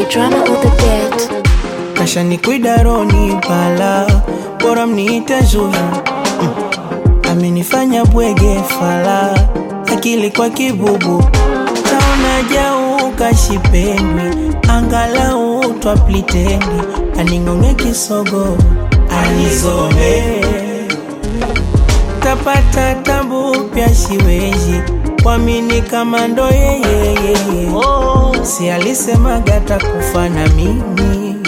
drama on the beat. kasha ni kuidaroni pala bora mniite Zuchu mm. amenifanya bwege fala akili kwa kibubu taona jau kashipendwi angalau twaplitendi aning'ong'e kisogo anizoe tapata tabu pya shiweji kwamini kama ndo yeyeyeye si alisemaga takufa na mimi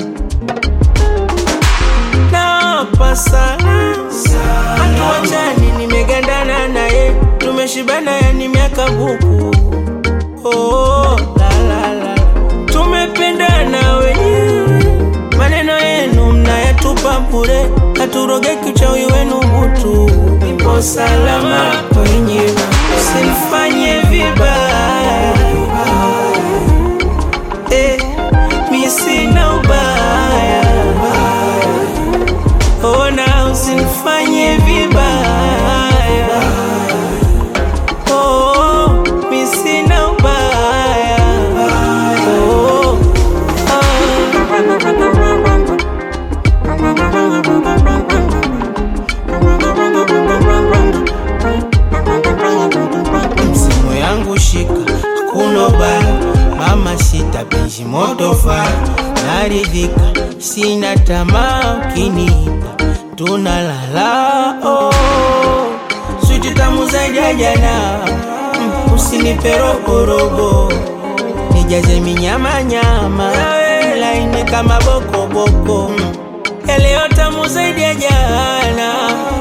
napa sana hatuachani nimegandana naye tumeshibana yani miaka buku oh, la, la, la. tumependana wenyewe maneno yenu mnayatupa bure haturogeki uchawi wenu butu ipo salama kwenye usinifanye vibaya eh, mi sina ubaya ona usinifanye vibaya oh, mi sina ubaya oh, msimu yangu shika hakuna ubaya mama sita bishi moto faya naridhika sina tamaa ukiniita tunalala oh. switi tamu zaidi ya jana mm, usinipe roboroko nijaze minyamanyama laini kama bokoboko mm. yaliyo tamu zaidi ya jana